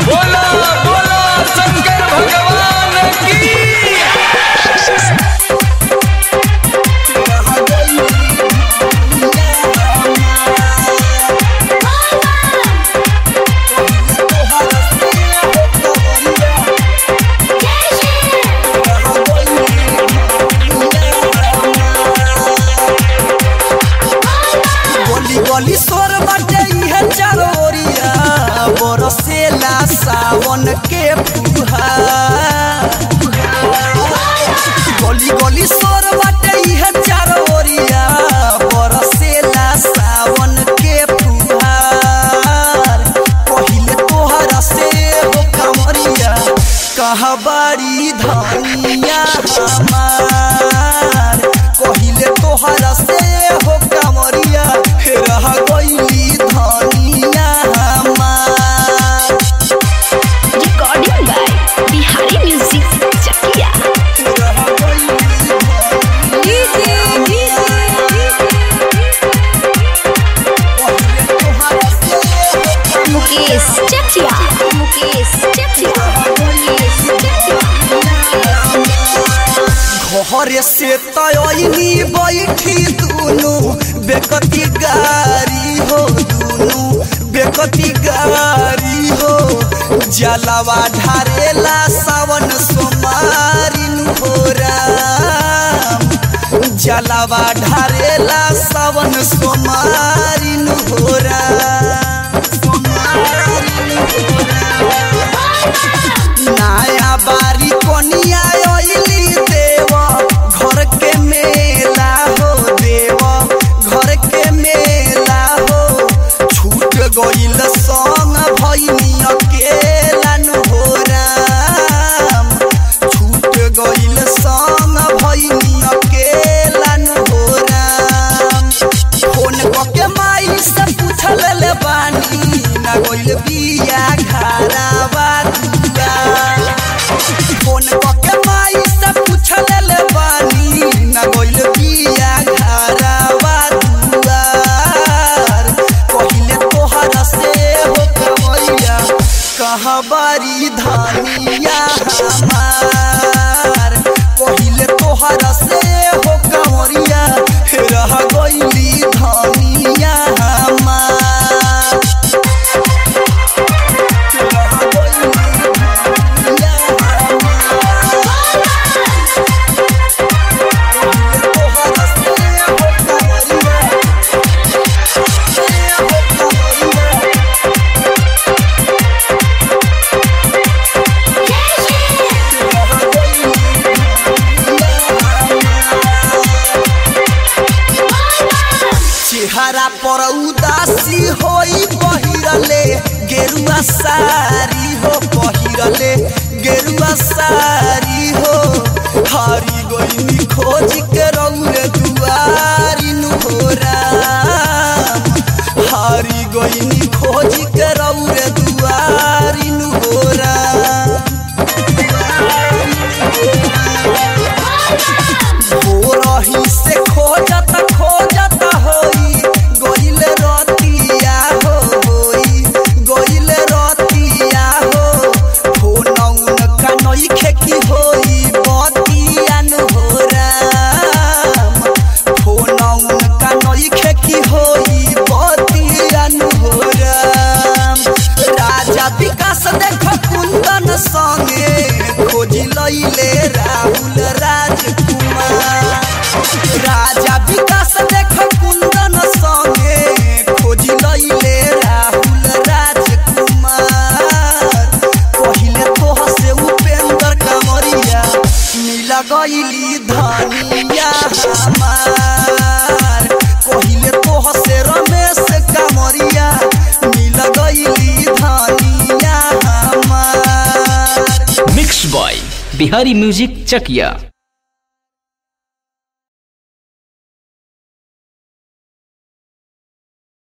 बोलो बोलो शंकर भगवान की गोली गोली सोर बाटे इहे चारोरिया बरसेला सावन के फुहार गोली गोली सोर बाटे इहे चारोरिया बरसेला सावन के फुहार पहिले तोहरा से हो कमरिया कहबारी धनिया हमार पहिले तोहरा से हो कमरिया रह गईली धनिया हमार Recording by Bihari Music Chakia. रह गईली पहिले तोहरा से हो Mukesh Chakia. Mukesh Chakia. Mukesh Chakia. घरे से तयनी बैठी दुनु बेकती गारी हो दुनु बेकती गारी हो जलवा ढारेला सावन सोमारिन हो राम जलवा ढारेला सावन सोमारिन हो राम सोमारिन हो राम नया बारी कोनिया ओइली देव घर के मेला हो देव घर के मेला हो छूट गइल संग भइनी अकेला नु हो राम छूट गइल संग भइनी अकेला नु हो राम फोन कके माई से पूछल ले बानी ना गइल बिया घरावा दुआ फोन कके माई से पूछल ले बानी ना गइल बिया घरावा दुआर पहिले तोहरा से हो कमरिया कहबारी धनिया हमार पहिले तोहरा से हो कमरिया रह गइली धनिया हमार रह गइली धनिया हमार पहिले तोहरा से हो कमरिया से हो कमरिया चेहरा पर उदासी होई पहिरले गेरुआ सारी हो पहिरले गेरुआ सारी हो हारी गइनी खोज के रौरे दुआरी नु हो राम हारी गइनी खोज के रौरे दुआरी नु हो राम हो रही से खोजत खोजत होई गइल रतिया हो होई गइल रतिया हो फोनौन कनई खेकी होई बतिया नु हो राम फोनौन कनई खेकी होई बतिया नु हो राम राजा विकास देख कुंदन संगे खोजी लैले राहुल राजकुमार राजा विकास देख कुंदन संगे खोजी लैले राहुल राजकुमार पहिले तोह से उपेंद्र कमरिया मिला गइली धनिया हमार पहिले तोह से रमेश कमरिया मिल गइली धनिया हमार mix by Bihari music Chakiya